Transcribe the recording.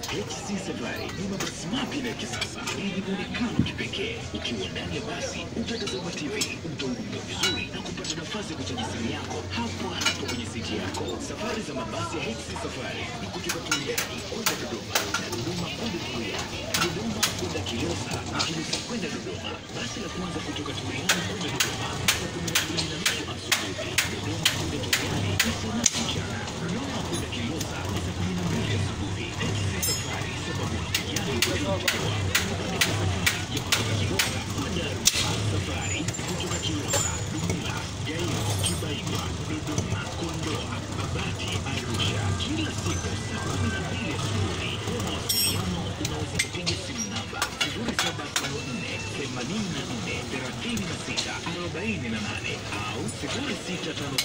HC Safari ni mabasi mapya na ya kisasa yenye muonekano kipekee. Ukiwa ndani ya basi utatazama TV, utahudumiwa vizuri na kupata nafasi ya kuchaji simu yako hapo hapo kwenye siti yako. Safari za mabasi ya HC Safari ni kutoka Tuliani kwenda Dodoma na Dodoma kwenda Tuliani, Dodoma kwenda Kilosa na Kilosa kwenda Dodoma. Basi la kwanza kutoka Tuliani kwenda Dodoma saa kumi na mbili na nusu asubuhi, Dodoma kwenda Tuliani ni saa nane mchana, Dodoma kwenda Kilosa ni saa kumi na mbili asubuhi. HC Safari sababu unakujali kuelewa ya kutoka Kilosa kwenda Arusha. Safari kutoka Kilosa, Dumila, Gairo, Kibaigwa, Dodoma, Kondoa, Babati, Arusha, kila siku saa kumi na mbili asubuhi. Kwa mawasiliano unaweza kupiga simu namba sifuri saba tano nne themanini na nne thelathini na sita arobaini na nane au sifuri sita tano